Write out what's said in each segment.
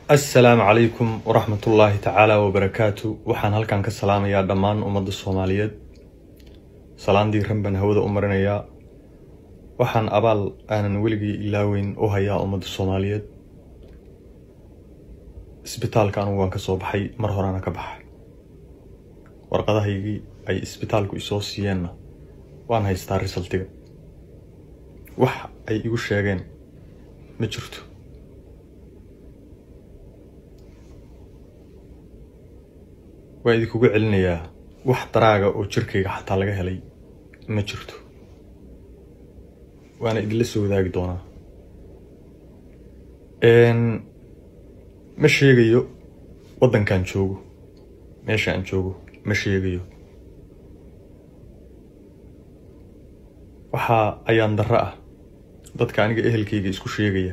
assalaamu calaykum waraxmatullaahi tacaala wabarakaatu waxaan halkan ka salaamayaa dhammaan ummadda soomaaliyeed salaan diiran baan hawada u marinayaa waxaan abaal aanan weligii ilaaweyn u hayaa ummadda soomaaliyeed isbitaalka anugu waan ka soo baxay mar horena ka baxay warqadahaygii ay isbitaalku isoo siiyeenna waan haystaa risaltiga wax ay igu sheegeen ma jirto waa idinkugu celinayaa wax daraaga oo jirkayga xataa laga helay ma jirto waana idinla soo wadaagi doonaa ma sheegayo waddankan joogo meesha aan joogo ma sheegayo waxaa ayaan darro ah dadka aniga ehelkayga isku sheegaya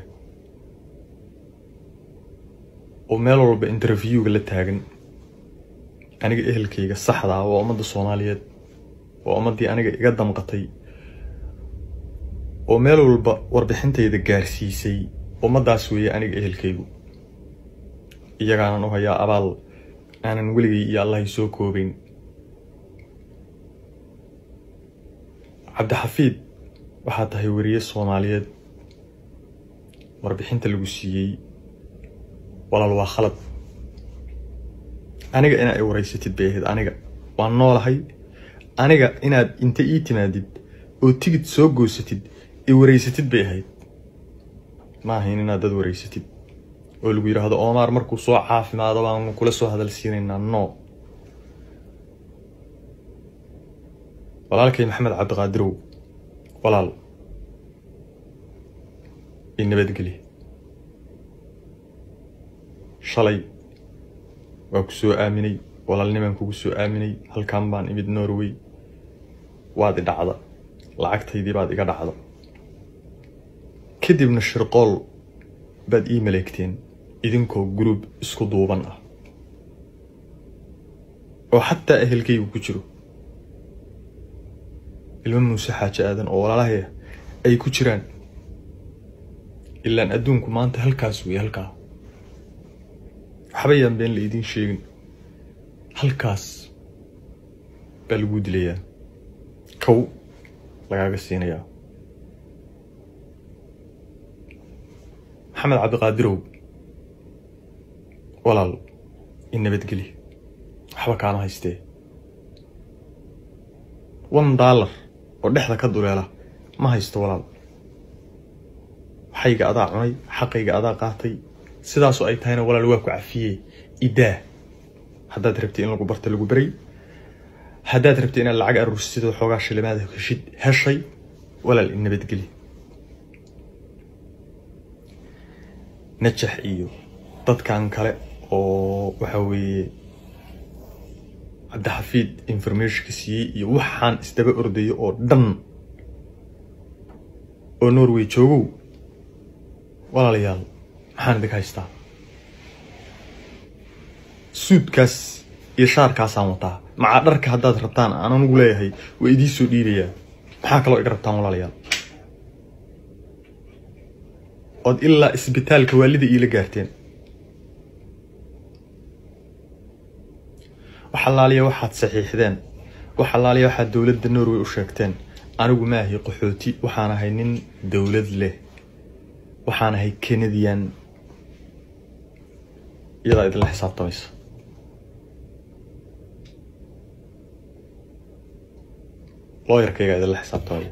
oo meel walba interviewga la taagan aniga ehelkayga saxda ah waa ummadda soomaaliyeed waa ummaddii aniga iga damqatay oo meel walba warbixintayda gaarsiisay ummaddaas weeye aniga ehelkaygu iyagaanan u hayaa abaal aanan weligay iyo allahay soo koobeyn cabdixafiid waxaa tahay weriye soomaaliyeed warbixinta lagu siiyey walaal waa khalad aniga inaa i wareysatid bay ahayd aniga waan noolahay aniga inaad inta ii timaadid oo tigid soo goosatid i wareysatid bay ahayd ma ahayn inaad dad wareysatid oo lagu yidhaahdo oomaar markuu soo caafimaado baan kula soo hadal siinaynaa no walaalkay maxamed cabdiqaadirow walaal i nabadgeli shalay waa ku soo aaminay walaalnimaan kugu soo aaminay halkan baan imid norway waad i dhacda lacagtaydii baad iga dhacda kadibna shirqool baad ii maleegteen idinkoo guruub isku duuban ah oo xataa ehelkaygu ku jiro ilmo muuse xaaji aadan oo walaalahaya ay ku jiraan ilaan adduunku maanta halkaas weeye halkaa waxba yaan been la idiin sheegin halkaas baa laguu dilayaa kow lagaaga siinayaa maxamed cabdiqaadirow walaal i nabadgeli waxba kaama haystee one dollar oo dhexda ka duleela ma haysto walaal waxayga adaa cunay xaqayga adaa qaatay sidaasoo ay tahayna walaal waa ku cafiyey idaa haddaad rabtay in lagu barta lagu beray haddaad rabtay inaad lacag aruursid oo xoogaa shilimaada heshid heshay walaal i nabadgeli najax iyo dadkan kale oo waxa weeye cabdixafiid informationka siiyey iyo waxaan isdaba ordayo oo dhan oo norway joogow walaalayaal maxaan idinka haystaa suudkaas iyo shaarkaasaan wataa macaa dharka haddaad rabtaan aan anugu leeyahay waa idiin soo dhiibayaa maxaa kaloo iga rabtaan walaalayaal ood ilaa isbitaalka waalida iila gaarteen wax allaaliya waxaad saxiixdeen wax allaaliya waxaad dowladda norway u sheegteen anigu ma ahi qaxooti waxaan ahay nin dowlad leh waxaan ahay canadian iyadaa idinla xisaabtamaysa looyarkaygaa idinla xisaabtamaya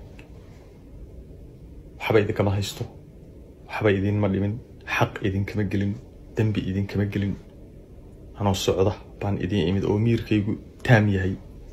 waxba idinkama haysto waxba idinma dhimin xaq idinkama gelin dembi idinkama gelin anoo socda baan idiin imid oo miirkaygu taam yahay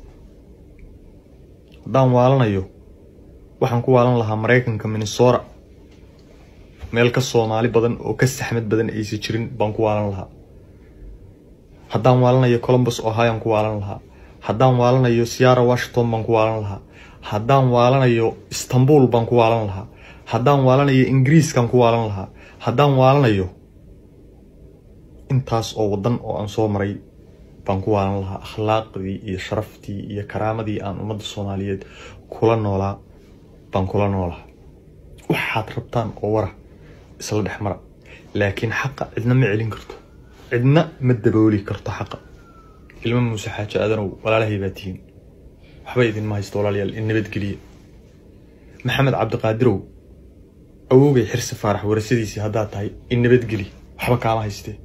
haddaan waalanayo waxaan ku waalan lahaa maraykanka minnesota meel ka soomaali badan oo ka saxmad badan aysa jirin baan ku waalan lahaa haddaan waalanayo colombus ohioan ku waalan lahaa haddaan waalanayo siara washington baan ku waalan lahaa haddaan waalanayo istanbul baan ku waalan lahaa haddaan waalanayo ingiriiskaan ku waalan lahaa haddaan waalanayo intaas oo waddan oo aan soo maray baan ku waalan lahaa akhlaaqdii iyo sharaftii iyo karaamadii aan ummadda soomaaliyeed kula noolaa baan kula noolaa waxaad rabtaan oo wara isla dhex mara laakiin xaqa cidna ma celin karto cidna ma dabooli karto xaqa ilmo muuse xaajo aadanow walaalahay baa tihiin waxba idinma haysto walaalayaal in nabadgeliya maxamed cabdiqaadirow awowgay xirsi faarax warasadiisii haddaad tahay in nabadgeli waxba kaama haystee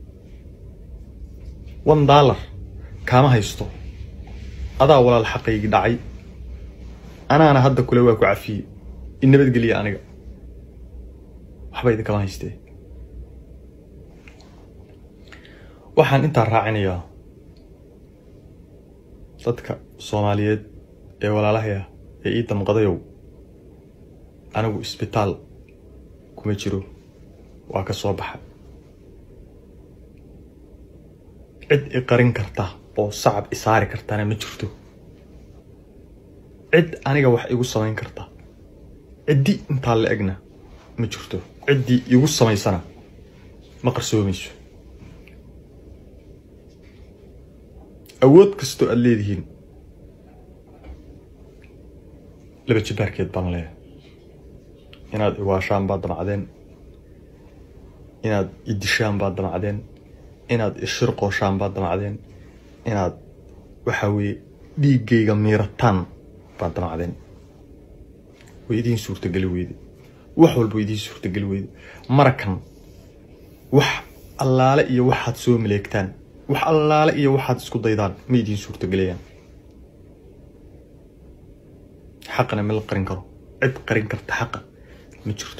one dollar kaama haysto adaa walaal xaqaygii dhacay anaana hadda kule waa ku cafiyey in nabadgeliya aniga waxba idinkama haystee waxaan intaa raacinayaa dadka soomaaliyeed ee walaalahay ah ee ii damqadayow anigu isbitaal kuma jiro waa ka soo baxa cid i qarin karta oo sacab i saari kartana ma jirto cid aniga wax igu samayn karta ciddi intaa la egna ma jirto ciddii igu samaysana ma qarsoomayso awood kastoo aada leedihiin laba jibaarkeed baan leeyahay inaad iwaashaan baad damacdeen inaad idishaan baad damacdeen inaad ishirqooshaan baad damacdeen inaad waxa weeye dhiiggayga miirataan baad damacdeen way idiin suurtageli weyde wax walba way idiin suurtageli weyde marakan wax allaale iyo waxaad soo maleegtaan wax allaale iyo waxaad isku daydaan ma idiin suurtagelayaan xaqana ma la qarin karo cid qarin karta xaqa ma jirto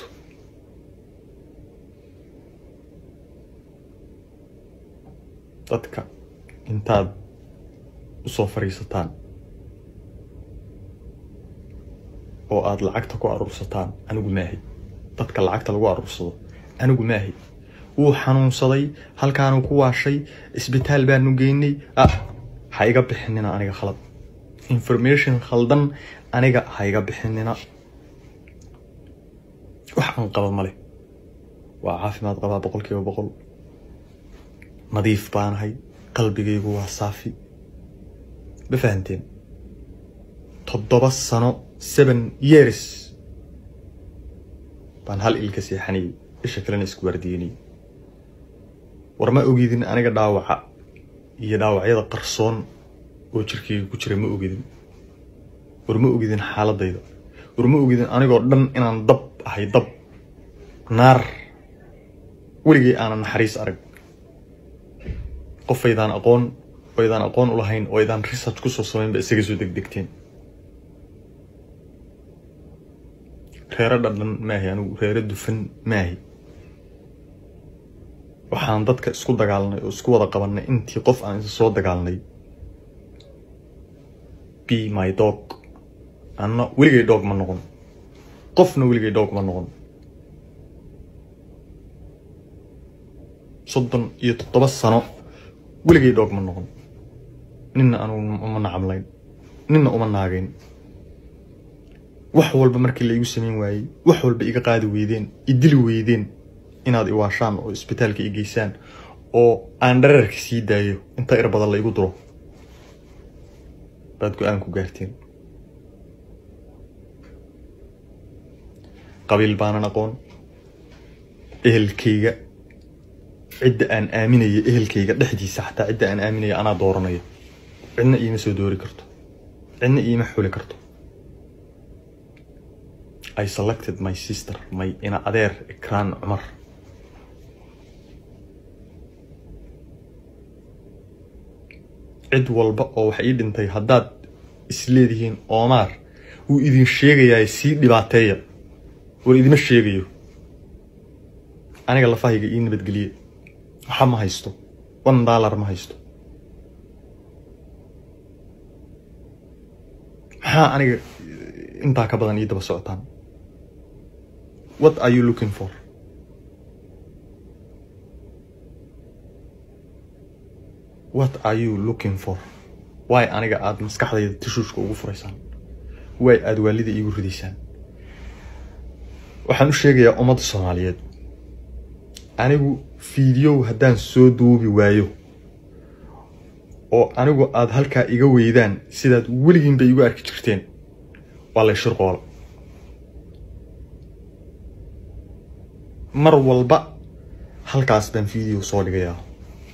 dadka intaad usoo fadhiisataan oo aada lacagta ku aruursataan anigu maahay dadka lacagta lagu aruursado anigu maahay wuu xanuunsaday halkaanuu ku waashay isbitaal baanu geynay ah ha iga bixinina aniga khalad information khaldan aniga ha iga bixinina wax aan qaba male waa caafimaad qabaa boqol kiiba boqol nadiif baanahay qalbigaygu waa saafi ma fahanteen toddoba sano seven years baan hal ilka seexanayay isha kalena isku waardiyenayay war ma ogidin aniga dhaawaca iyo dhaawacyada qarsoon oo jirkayga ku jira ma ogidin war ma ogidin xaaladayda war ma ogidin anigoo dhan inaan dab ahay dab naar weligay aanan naxariis arag qofaydaan aqoon oo aydaan aqoon u lahayn oo aydaan research kusoo samaynba isaga soo degdegteen reero dhadhan maahi anigu reero dufan maahi waxaan dadka isku dagaalnay oo isku wada qabanay intii qof aan isa soo dagaalnay b my dog anna weligay dhoog ma noqon qofna weligay dhoog ma noqon soddon iyo toddoba sano weligay dhoog ma noqon ninna anugu uma nacamlayn ninna uma naagayn wax walba markii la igu samayn waayey wax walba iga qaadi weydeen idili weydeen inaad iwaashaan oo isbitaalka i geysaan oo aan dhararka sii daayo inta ir badan la igu duro baad go-aan ku gaarteen qabiil baanan aqoon ehelkayga cidda aan aaminaya ehelkayga dhexdiisa xataa cidda aan aaminaya anaa dooranaya cidna iima soo doori karto cidna iima xuli karto I selected my sister my ina adeer ikraan cumar cid walba oo wax ii dhintay haddaad isleedihiin oomaar wuu idin sheegayaa sii dhibaateeya war idima sheegayo aniga lafahayga ii nabadgeliye waxa ma haysto one dollar ma haysto maxaa aniga intaa ka badan ii daba socotaan what are you looking for what are you looking for way aniga aada maskaxdayda tishuushka ugu furaysaan way aada waalida iigu ridaysaan waxaan u sheegayaa ummadda soomaaliyeed anigu fiidiyow haddaan soo duubi waayo oo anigu aada halkaa iga weydaan sidaad weligiin bay igu arki jirteen waa lay shirqoola mar walba halkaas baan video soo dhigayaa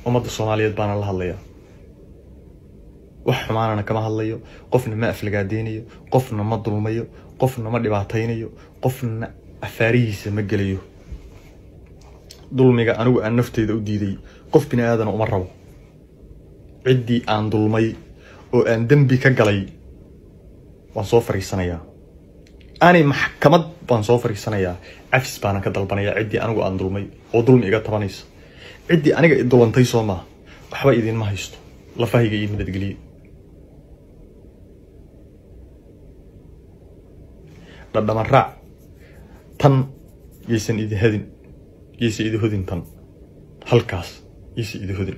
ummadda soomaaliyeed baana la hadlayaa wax xumaanana kama hadlayo qofna ma aflagaadeynayo qofna ma dulmayo qofna ma dhibaataynayo qofna afaarihiisa ma gelayo dulmiga anigu aan nafteyda u diiday qof bini aadana uma rabo ciddii aan dulmay oo aan dembi ka galay waan soo fariisanayaa aanay maxkamad baan soo fariisanayaa cafis baana ka dalbanayaa ciddii anigu aan dulmay oo dulmi iga tabanaysa ciddii aniga i dulantay soo maaha waxba idinma haysto lafahayga iyo nabadgeliye dhadhama raac tan yaysan idi hadin yaysa idi hodin tan halkaas yaysa idi hodin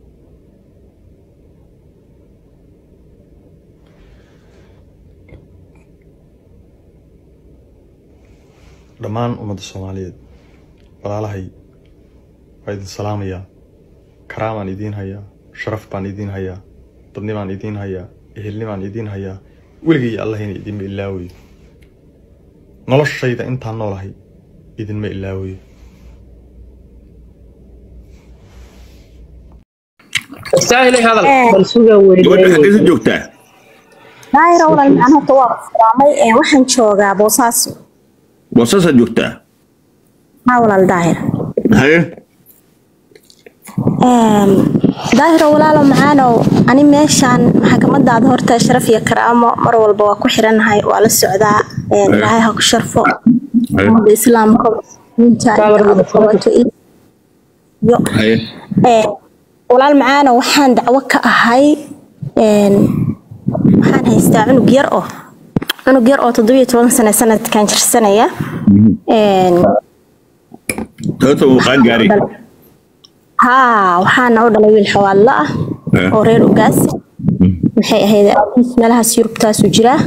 dhammaan ummadda soomaaliyeed walaalahay waa idin salaamayaa karaamaan idiin hayaa sharaf baan idiin hayaa dadnimaan idiin hayaa ehelnimaan idiin hayaa weligay allahayna idinma ilaawayo noloshayda intaan noolahay idinma ilaawayo gabadha xaggeysa joogtaa daahir walaal macaan horta waa furaamay ee waxaan joogaa boosaaso boosaasaa joogtaa haa walaal daahir haye daahiro walaalo macaanow ani meeshaan maxkamadaada horta sharaf iyo karaamo mar walba waa ku xiranahay waa la socdaa ilaahay ha ku sharfo ummadda islaamka muslimiinta iyo qabato iyo haye walaal macaanow waxaan dacwo ka ahay waxaan haystaa cunug yar oo cunug yar oo toddobiyo toban sano sanadkan jirsanaya sababta uu qaan gaaray haa waxaana u dhalay wiil xawaadlo ah oo reer ugaasi maxay ahayd aabihiis meelahaas yurubtaasu jiraa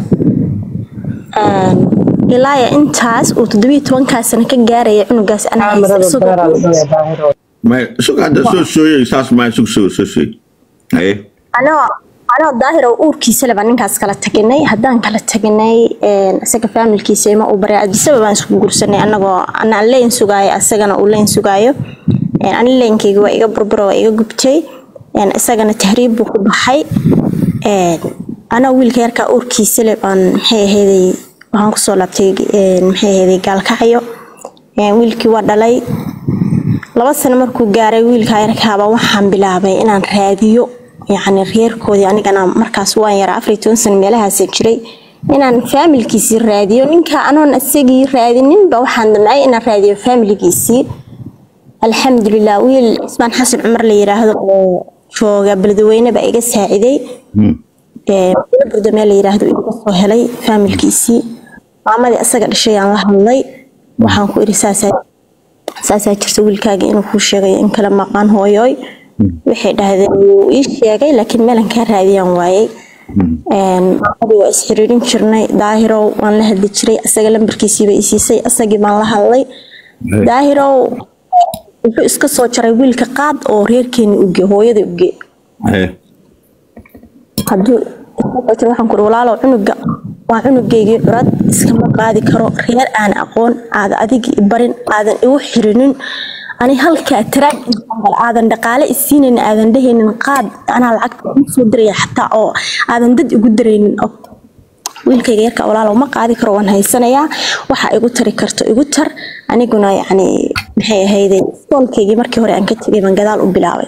ilaaya intaas uu toddobiyo tobankaa sano ka gaaraya cunugaas anaa haysta isagoo maya suga hadda soo sooyay saas maya sug soo soo sooy haye anoo anoo daahir oo uurkiisale baan ninkaas kala taginay haddaan kala taginay isaga faamilkiisa ima uu baray adisaba baan isku guursanay anagoo anaan leyn sugaayo asagana uu leyn sugaayo ani leenkeyga waa iga burbura waa iga gubtay isagana tahriib buu ku baxay anaa wiilka yarkaa uurkiisale baan maxay ahayday waxaan kusoo laabtay maxay ahayday gaalkacyo wiilkii waa dhalay laba sano markuu gaaray wiilka yarkaaba waxaan bilaabay inaan raadiyo yacni reerkoodii anigana markaas waan yaraa afar iyo toban sano meelahaasa jiray inaan faamilkiisii raadiyo ninka anoon isagii raadininba waxaan damcay inaan raadiyo faamiligiisii alxamdulilah wiil cismaan xasan cumar la yiraahdo oo jooga beledweyne baa iga saaciday burdamee la yiraahdo iga soo helay faamilkiisii maamadii asaga dhashay aan la hadlay waxaan ku iri saasaa jirta wiilkaaga inuu kuu sheegayo in kale maqaan hooyooy waxay dhahdeen wuu ii sheegay laakiin meelan kaa raadiyaan waayey maamadii waa isxiriirin jirnay daahirow waan la hadli jiray asaga lambarkiisiiba isiisay asagii baan la hadlay daahirow wuxuu iska soo jaray wiilka qaad oo reerkeeni uge hooyada uge haduu waxaan kuri walaalow cunuga waa cunugeygii curad iskama qaadi karo reer aan aqoon aada adigi barin aadan igu xirinin ani halkaa taraakinal aadan dhaqaale isiinayn aadan dhehaynin qaad anaa lacagta soo diraya xataa oo aadan dad igu daraynin wiilkayga yarka walaalow ma qaadi karo waan haysanayaa waxa igu tari karto igu tar aniguna yacni maxay ahayday iskoolkaygii markii hore aan ka tegay baan gadaal u bilaabay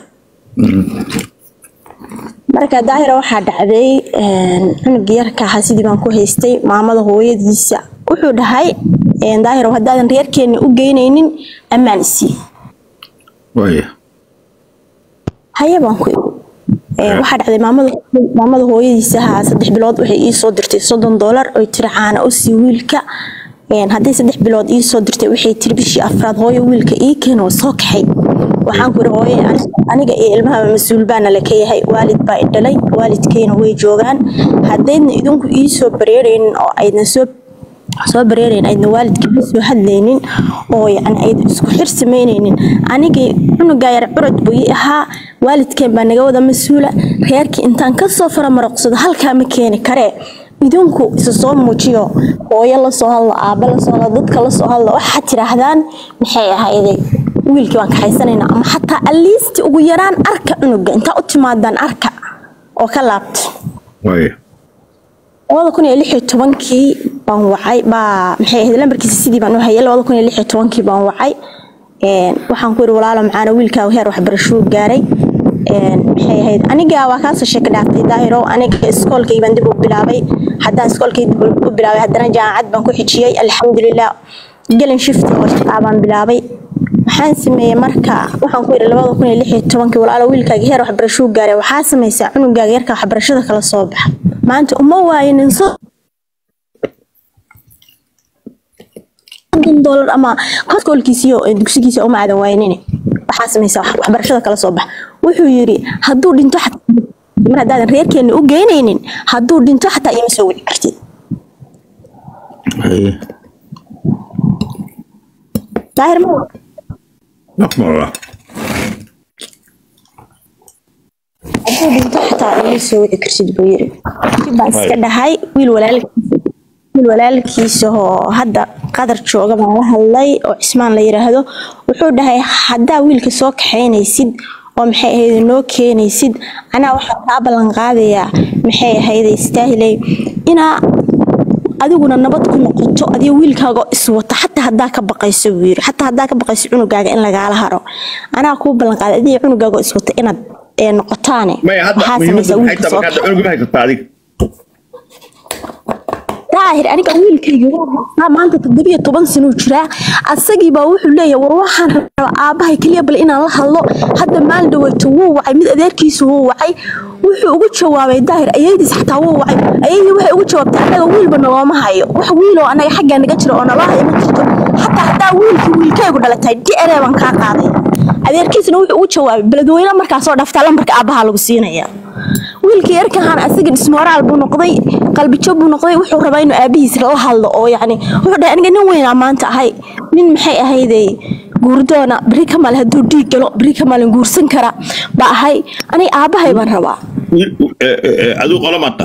marka daahira waxaa dhacday cunugii yarka ahaa sidii baan ku haystay maamada hooyadiisa wuxuu dhahay daahiro haddaadan reerkeena u geynaynin ammaan isii waya haye baan ku waxaa dhacday maamada hooyadiisa ahaa saddex bilood waxay ii soo dirtay soddon doolar oy tiri caana u sii wiilka hadday saddex bilood ii soo dirtay waxay tiri bishii afraad hooyo wiilka ii keena waa soo kaxay waxaan ku iri hooye aniga iyo ilmahaba mas-uul baana la ka yahay waalid baa i dhalay waalidkeyna way joogaan haddaydna idinku ii soo bareeraynin oo aydna soo soo bareerayn aydna waalidkii soo hadlaynin oo yani aydna isku xir samaynaynin anigii cunugaa yar curad buu ii ahaa waalidkeen baa naga wada mas-uula reerkii intaan kasoo faramaraqsado halkaa ma keeni karee idinku isa soo muujiyo hooyo lasoo hadlo aaba lasoo hadlo dadka lasoo hadlo waxaad tidhaahdaan maxay ahayday wiilkii waan kaxaysanaynaa ama xataa aliisti ugu yaraan arka cunuga intaa u timaadaan arka oo ka laabta waaya labada kun iyo lix iyo tobankii baan wacay baa maxay ahayd lambarkiisa sidii baan u hayay labada kun iyo lix iyo tobankii baan wacay Een, waxaan ku yidhi walaalo macaana wiilkaagu heer waxbarashuu gaaray Een, maxay ahayd aniga waa kaasoo sheeka dhaaftay daahiro aniga iskoolkay baan dib u bilaabay haddaan iskoolkay dib u bilaabay haddana jaamacad baan ku xijiyey alxamdulilah gelin shifti oo shaqaa baan bilaabay waxaan sameeyey marka waxaan ku yidhi labada kun iyo lix iyo tobankii walaalo wiilkaaga heer waxbarashuu gaaray waxaa samaysaa cunugaaga yarka waxbarashada kala soo baxa maanta uma waayinin so konton doolar ama koolkiisiyo dugsigiisa uma aadan waaynin waxaa samaysaa wax- waxbarashada kala soo bax wuxuu yidhi hadduu dhinto xataa mar haddaadan reerkeena u geynaynin hadduu dhinto xataa iima soo wici kartid haye daahir ma naqmala hadduu dhinto xataa iima soo wici kartid buu yidhi kadib baan iska dhahay wiil walaalkiisa wiil walaalkiisa oo hadda qadar jooga baan la hadlay oo cismaan la yiraahdo wuxuu dhahay haddaa wiilka soo kaxaynaysid oo maxay ahayd noo keenaysid anaa waxaan kaa ballan qaadayaa maxay ahayd istaahilay inaa adiguna nabad ku noqoto adigo wiilkaaga oo iswata xataa haddaa ka baqayso buu yiri xataa haddaa ka baqayso cunugaaga in lagaala haro anaa kuu ballan qaaday adigo cunugaaga oo iswata inaad ee noqotaane maya hadda waxaa muhiimadda samaysaa maxay wiilka tahay soo marka hadda cunuga maxay kartaa adiga daahir aniga wiilkayga waa haystaa maanta toddobiyo toban sanuu jiraa asagiibaa wuxuu leeyahay war waxaan rabaa aabbahay keliya bal inaan la hadlo hadda maalin dhaweyto wuu wacay mid adeerkiisu wuu wacay wuxuu ugu jawaabay daahir ayaydiis xataa wuu wacay ayaydii waxay ugu jawaabtay annaga wiilba nalooma hayo wax wiiloo annaga xaggaa naga jira oo naloo hayo ma jirto xataa haddaa wiilkii wiilkaygu dhalatay dre baan kaa qaaday adeerkiisuna wuxuu ugu jawaabay beledweyne markaasoo dhaftaa lambarka aabbaha lagu siinaya wiilkii yarkahan asaga dhismooraal buu noqday qalbijo buu noqday wuxuu rabaa inuu aabihiis la hadlo oo yacni wuxuu dhahay aniga nin weynaa maanta ahay nin maxay ahayday guurdoona beri ka maalin hadduu dhiig galo beri ka maalin guursan kara baa ahay aniga aabbahay baan rabaa Wiil- eh, eh, eh, adigu qola maata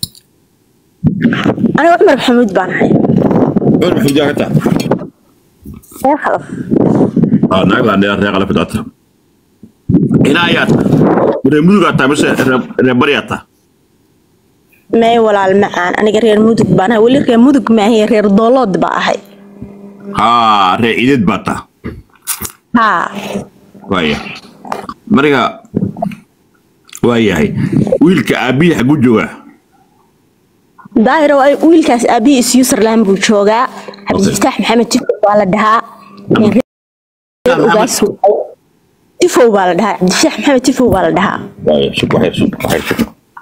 aniga cumar maxamuud baan ahay cumar maxamuud yaa ka taa reer khalaf Ah, naag baa dheer reeqa la fidaata inaa ayaa taa reer mudugaa taa mise reer- reer bariyaa taa may walaal macaan aniga reer mudug baan ahay weli reer mudug maahay reer doolood baa ahay haa reer ciideed baa taa haa waaya marka waa yahay wiilka aabbihi xagu joogaa daahiro ay- wiilkaas aabihiis userland buu joogaa cabdifataax maxamed tifow baa la dhahaa reer ugaas waaye. tifow baa la dhahaa cabdifataax maxamed tifow baa la dhahaa waaya sug waxyar sug waxyar sug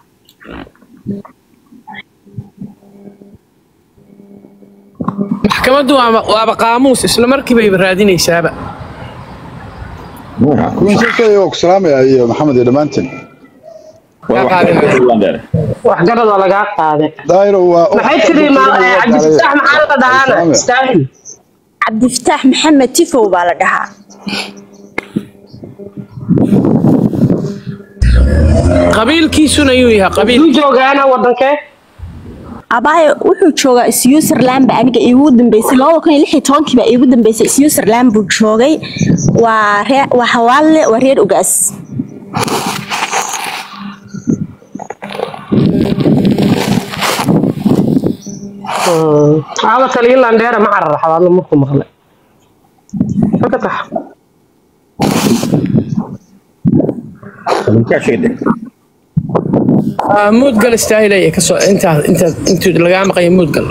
maxkamaddu waaba waaba qaamuus isla markiibayba raadinaysaaba kuwiisasay waa ku salaamaya iyo maxamed iyo dhammaantiin Waa wax- waxgarada lagaa qaaday daahiro waa maxay tiri ma- eh, cabdifataax maxaa la dhahaana istaahil cabdifataax maxamed tifow baa la dhahaa qabiilkiisuna yuu yahay qabiil Duu joogaana wadankee abaaye wuxuu joogaa switzerland ba aniga iigu dambeysay labada kun iyo lix iyo tobankii baa iigu dambeysay switzerland buu joogay waa ree waa xawaalle waa reer ugaas aada taliya landheera ma cararaxda adna markuu maqlay marka tax Kaa sheegay. Ah, muudgal istaahilaya kasoo intaa intaa intuu lagaa maqaya muudgal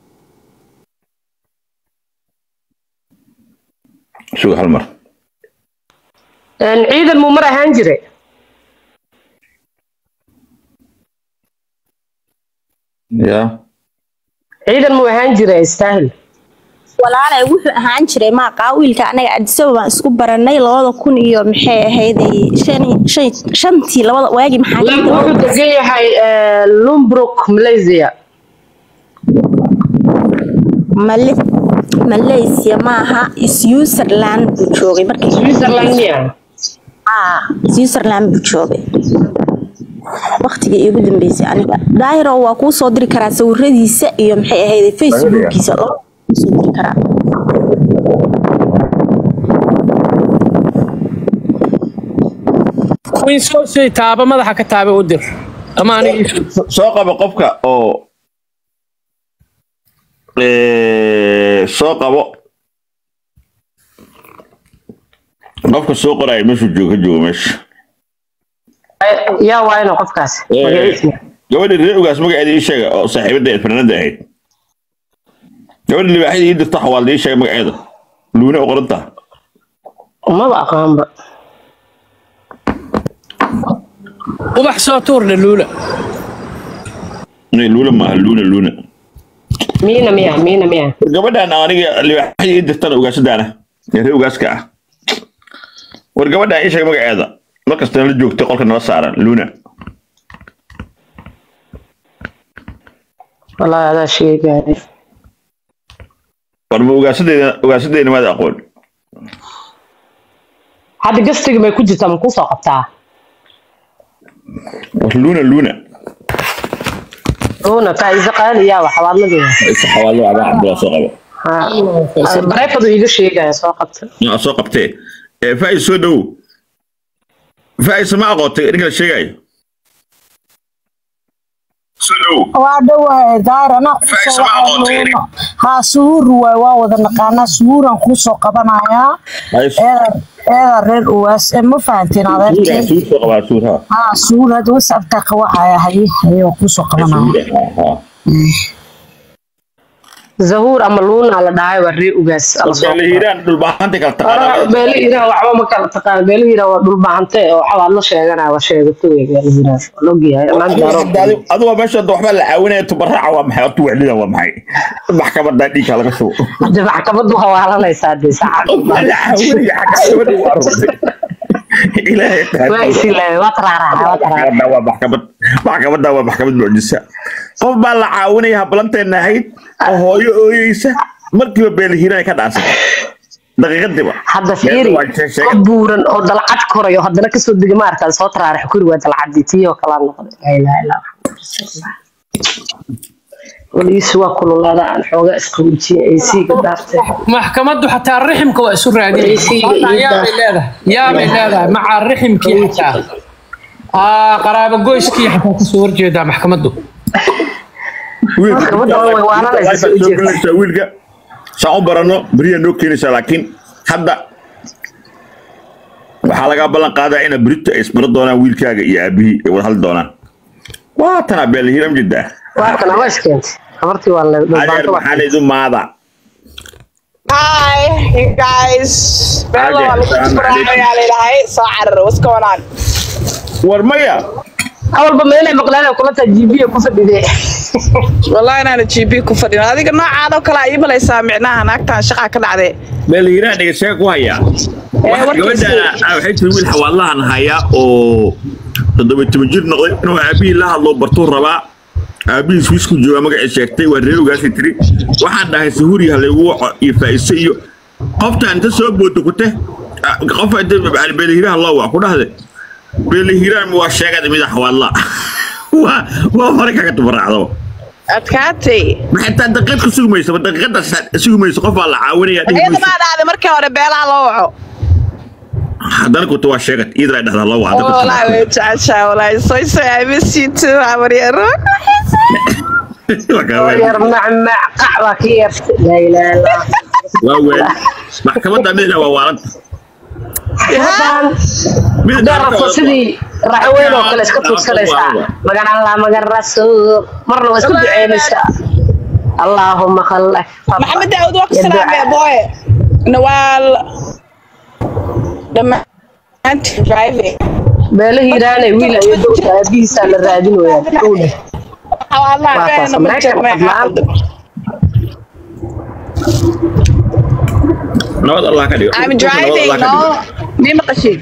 Sug hal mar. Een, ciidan muu mar ahaan jiray Ya. ciidan muu ahaan jiray istaahil walaalay wuxuu ahaan jiray maaqaa wiilka anaga adisaba baan isku baranay labada kun iyo maxay ahayday shan- shan- shantii labada waagii maxaa Lam wuxuu degan yahay eh, lumbrook malaysia Male- malaysia maaha switzerland buu joogay markii switzerland miya ah switzerland buu joogay waqtigii iigu dambeysay aniga daahiro waa kuu soo diri karaa sawiradiisa iyo maxay ahayday facebookiisa laba kuu soo diri karaa queen soo sii taaba madaxa ka taaba u dir ama aniga ii soo- soo qabo qofka oo Eh, soo qabo qofka soo qoraya meeshuu joogo ka joogo meesha yaa waa inuu qofkaas Eh, magaciisa gabadha reer ugaas magaceeda ii sheega oo saaxiibada fanaanada ahayd gabadha libaaxyada ii dirta xawaalda ii sheega magaceeda luuna u qoranta maba aqaanba ubax soo tuurle luula luuna maaha luuna luuna miina miya miina miya gabadhan aniga libaaxyada ii dirtana ugaasadaana ee reer ugaaska ah war gabadhan ii sheega magaceeda markastana la joogtay qolka nala saaran luuna wallaahi adaa sheegaya war ma ugaasadeeda ugaasadeena maada aqoon hadda gastiga may ku jirtaa ma kusoo qabtaa war luuna luuna uuna faa'iiso qaaliyaa wax xawaadladeeda isa xawaallo abaa cabdullah soo qabo bareefadu iiga sheegaya soo qabta aa soo qabtee ee faa'is soo dhowow faa'is ma aqoontay ninka la sheegayo soo dhowow waa dhawahay daar anaa Faiz, kusoo ma aqoontay aniga? haa suhuur waay waa wada naqaanaa suhuuraan kuusoo qabanayaa Faiz, eeda eeda reer uwaas ee ma fahantiin suura adeerkay suur soo qabaa suur ha haa suhuur hadda wasabka qawacaya haye haye waan kuusoo qabanaya suura ha zahuur ama luuna la dhahay waa ree ugaas ala soo ha hiiraan dhulbaahanta kala taqaanaa beelo hiiraan waxba ma kala taqaan beelo hiiraan waa dhulbahante oo xawaadlo sheeganaya waa sheegato wey beelo hiiraan waa logyahay maan daaro aduga meesha hadda waxbaa la caawinaya tubaraaca waa maxay horta wacdida waa maxay maxkamadaa dhiigka laga shubo hadda maxkamadu hawaalanaysaa dee saacad waa la caawinaya xakamada waa rugtay ilaahay waa isilaay waa taraaraxa waa taraaraxa maxkamadda waa maxkamad maxkamadda waa maxkamad mucjisa qof baa la caawinaya hablanteena ahayd oo hooyo ooyeysa markiiba beelihiraan ka dhaansatay daqiiqadiiba hadda fiiri Waa sheeg- sheeg- qof buuran oo dalcad korayo haddana kasoo dega maarkaa soo taraarax kuri waa dalcadii tii oo kalaa noqday laa ilaaha illa allah waligiisu waa kululaada aan xoogaa isqawijiye ay siiga dhaaftay maxkamaddu xataa riximka waa isu raadinaysa yaabay leedahay yaabay leedahay maca riximkii xataa aa qaraabo goyskii xataa kasoo horjeedaa maxkamaddu Maxkamadda way waalanaysaa, soo soo jeeda. gelinaysaa wiilka saan u barano beriyaa noo keenaysaa laakiin hadda waxaa lagaa ballan qaadaa ina berito ay isbaro doonaan wiilkaaga iyo aabihii ay wada hadli doonaan waa tanaa beelhiram jiddaa waa kana waa iskeentay habartii waa la adeer dhulbaanto maxaa laydu maada Hi, you guys. Bello, Hi, I'm Jen. looking for So Arr, what's going on? war maya awalba meelay maqlaan kula taa jibiya ku fadhidee Wallahi inaan GB ku fadhino. Adiga noocaad oo kale ay malaysaa micnaha naagtan shaqa ka dhacday. beelhiraa dhegeysaga ku hayaa Wax- warkiisa- gabadhaana ah, waxay tiri wiil xawaadlahan hayaa oo toddoba iyo toban jir noqday inuu aabihii la hadlo bartuu rabaa aabihiis wiisku jooga magacii sheegtay waa reer ogaasay tiri waxaan dhahay sahuuri halaygu waco iyo faa'iise iyo qofta inta soo boodo kute ah, qof inta beelihiraha loo wac ku dhahde beelihiraan waa sheegada mida xawaadla waa waa hore kaga tubaraacdo Adkaatay. ma xitaa daqiiq ku sugmayso ma daqiiqadaas sugmayso qof baa la caawinaya dhihi Iyada mayso. baa dhacday markii hore beelaha loo waco. haddana kuta waa sheegad iidra dhahda loo wac Oh, wallahi way jeceshahay, wallahi. So so I miss you too, Amariero. yar macmac qac baa ka yeertay laa ilaaha illa allah waa weel maxkamadda midna waa waalanta haddaa rabto sidii raaxo weyn oo kale iska tuugsanaysaa magan allah magan rasuul marna waa isku duceynaysaa allaahuma khallak Maxamed Daawud waa ku salaamay boy. Nawal. Dhammaan driving. beelo hiiraanay wiil ayo dowta aabihiisaa la raadin wayaan dhowdhe Wallahi Waa taas, been ma Mareykan jirmay. fadlaan. nabad allah ka dhigo I'm Nabad driving, Allah ka dhigo. no? Di maqashid.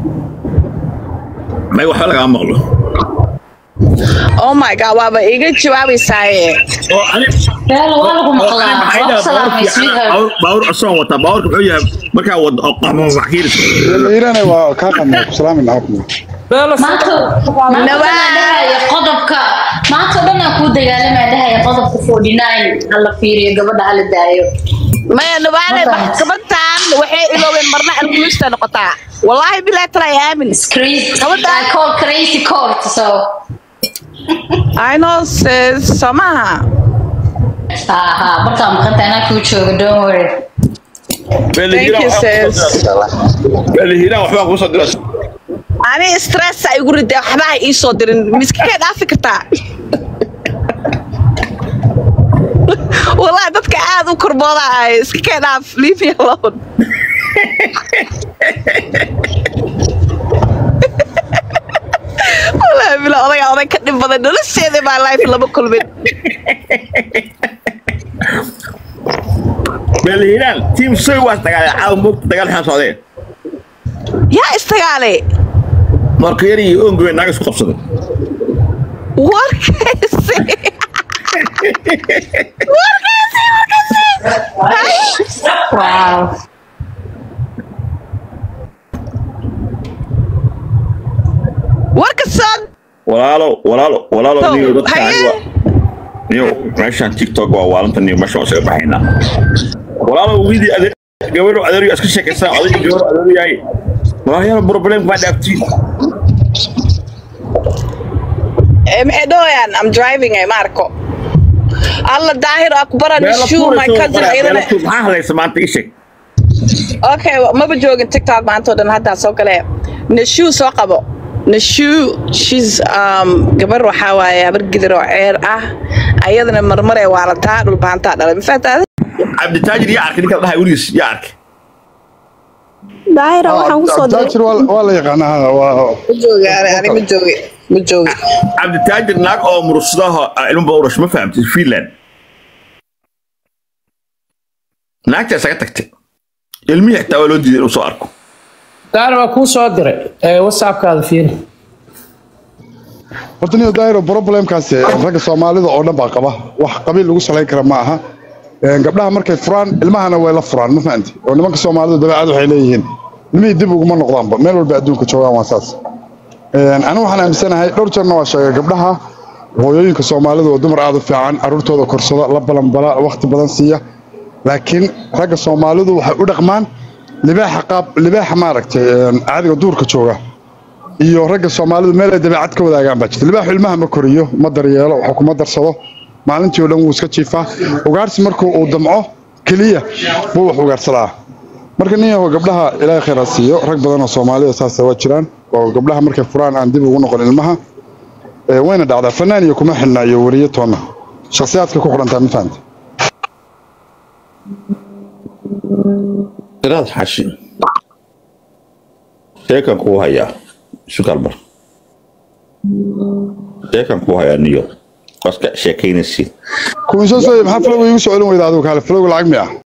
may waxba lagama maqlo Oh my god, waaba iga jawaabaysaaye. oo ani Beelo waa lagu oo ani maqlaa. maxay Waa dhahaa salaamay baawurkii sweetheart. baawur- baawur asoon wataa baawurka muxuu yahay markaa wad oo qahmo maxkiiris iirana waa kaa qadnaa ku salaamin habna beelo Maanta maanta Nawaa. waxaan dhahaya qodobka maanta oo dhan aan kuu dagaalamaya dhahaya qodobka 49 hala fiiriyo gabadha hala daayo maya nubaale maxkamadan waxay iloobeen marna alkulista noqotaa wallaahi bilaa talaa aamin Crazy. Gabadha- I call crazy court, so. I know sis somaha Aha, markaan maqanta anaa kuu jooga, don't worry. thank you sis Belihiiraan waxbaa kusoo diras. ani stress ay igu riday waxba ha ii soo dirin miskakee dhaafi kartaa wallahi dadka aad u korbooda ay iska kee dhaaf leave me alone wallahi bila odaga oday ka dhib badan nolosheeda baa life lama kulmin Belihiiraan team soy waa dagaalay caawa moogta dagaal xaan socdeen. yaa istagaale Marka yar iyo oongoy naag isku qabsaday. warkaysi warkaysi warkaysi Wow. warka soo Walaalo walaalo walaalo Tow, niyo dadka haye. aniga. Niyo meeshaan TikTok waa waalanta niyo meeshaan waa isaga baxaynaa. Walaalo wiidi adeer gabadho adeer iska sheekaysaa adiga gabadho adeer yahay. Walaalo problem ma dhaaftiin. Eh, maxay dhahayaan I'm driving ay maarko alla daahir akbara Meelo nishu my tuurayso, cousin meelo ayadana tuur- maxaa hadlaysa maanta ii sheeg. okay maba joogin tiktok maanta oo dhan haddaa soo galee nishu soo qabo nishu shes um, gabar waxaa waaye habar gidir oo ceer ah ayadana marmaray waalataa dhulbaantaa dhalay ma fahantaade Cabditaajir yaa arkay ninka la dhahay weligiis yaa arkay. daahira waxaan kusoo diray Abditaajir waa waa la yaqaanaa waa ma joogi ani ani ma joogi ma joogi Cabditaajir naag oo murursadaha ilmo badan u dhashay ma fahamtay Finland. Naagta isaga tagtay. Ilmihii xitaa waa loo diiday inuu soo arko. daana waa kuu soo diray ee whatsappkaada fiiri horta niyo daahiro problemkaasi ragga soomaalida oo dhan baa qaba wax qabiil lagu salayn kara ma aha Een, gabdhaha markay furaan ilmahana way la furaan ma fahanti oo nimanka soomaalidu dabeecad waxay leeyihiin ilmihii dib uguma noqdaanba meel walba adduunka joogaan waa saas Een, anigu waxaan aaminsanahay dhowr jeerna waa sheegay gabdhaha hooyooyinka soomaalidu oo dumar aad u fiican caruurtooda korsada la balanbala waqti badan siiya laakiin ragga soomaalidu waxay u dhaqmaan libaaxa qaab libaaxa maaragtay een, caadiga duurka jooga iyo ragga soomaalidu meel ay dabeecad ka wadaagaan baa jirta libaaxu ilmaha ma koriyo ma daryeelo wax kuma darsado maalintii oo dhan wuu iska jiifaa ugaarsi markuu uu damco keliya buu wax ugaarsadaa marka nin yahow gabdhaha ilaahay khayr ha siiyo rag badan oo soomaalida saasa waa jiraan oo gabdhaha markay furaan aan dib ugu noqon ilmaha Ee, wayna dhacdaa fanaan iyo kuma xidhnaa iyo weriyo toonna shakhsiyaadka ku xidhantaa ma fahanta Tiraad xashi. Sheekan kuu hayaa. Isu kalbar. Sheekan kuu hayaa niyo. Waska sheekaynaysiin. kuwinsoo sooye maxaa flowga iigu soo celin weyda adigu kaale flowga lacag miya